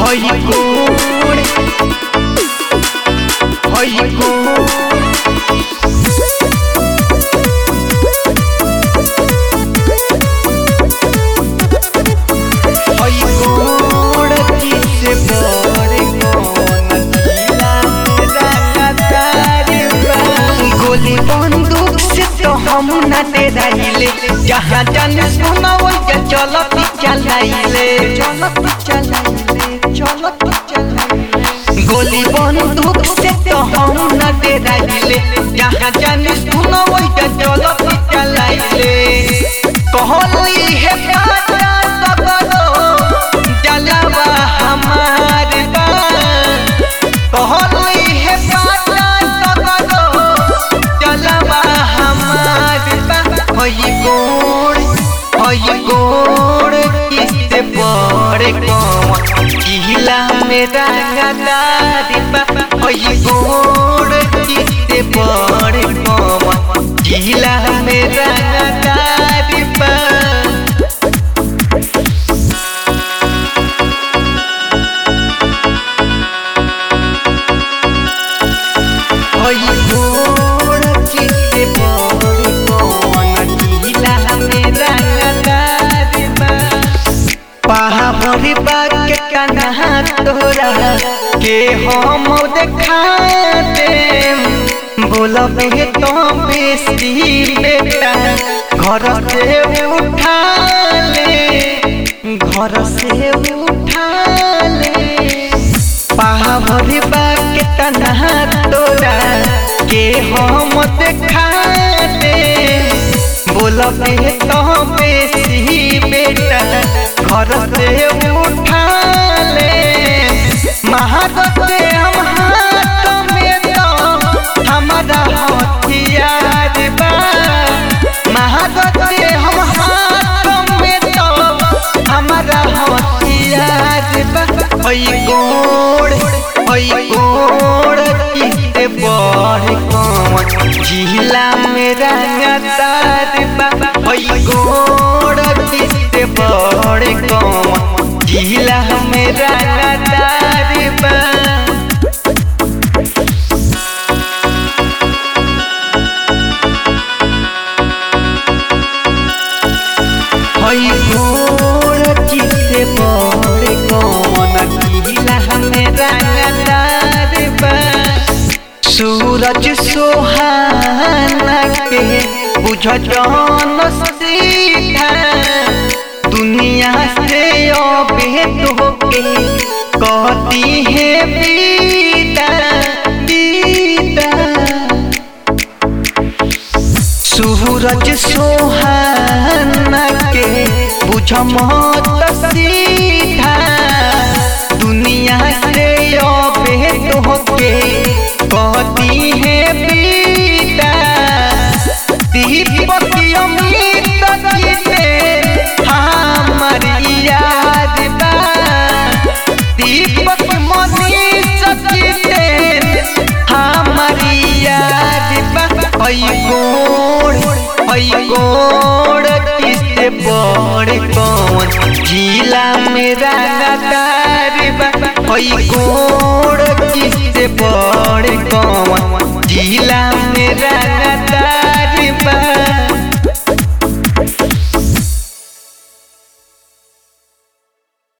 हई कोड़ हई कोड़ हई कोड़ किसे बड़े कौन जिला रंगदार बा गोली बंदूक से तो हम न डराइले जहाँ जाने सुना वही चलत चलाइले चलत चलाइले चलत चलाइले गोली बंदूक से तो हम न डराइले जहाँ जाने सुना वही चलत चलाइले कहली है पाता सबरो जलवा हमार बा कहली है पाता सबरो जलवा हमार बा हई गोड़ हई गोड़ किससे बड़े कौन जिला में रंगदार बा हई गोड़ किससे बड़े कौन जिला में रंगदार बा हई गोड़ किससे बड़े कौन जिला में रंगदार बा पहाड़ी बाग के कन्हा तोरा के हम देखा दे बोलब हे तो बेसी बेटा घर से उठा ले घर से उठा ले पहाड़ी बाग के कन्हा तोरा के हम देखा दे बोलब हे तो बेसी बेटा घर से उठा ले महादते हम हाथ में तो हमारा हथियार बा महादते हम हाथ में तो हमारा हथियार बा हई गोड़ हई गोड़ किससे बड़ कौन जिला में रंगदार बा हई गोड़ किससे बड़ कौन जिला में रंगदार बा हई गोड़ किससे बड़ कौन जिला में रंगदार बा सूरज सोहाना के बुझ जौन सीधा दुनिया से अबेद होके कहती है बीता बीता सूरज सोहाना के बुझ मत सीधा दुनिया से अबेद होके कहती है बीता दीपक अमित जीते हमर याद बा दीपक मनीष जीते हमर याद बा हई गोड़ हई गोड़ किससे बड़ कौन जिला में रंगदार बा हई गोड़ किससे बड़ कौन जिला में रंगदार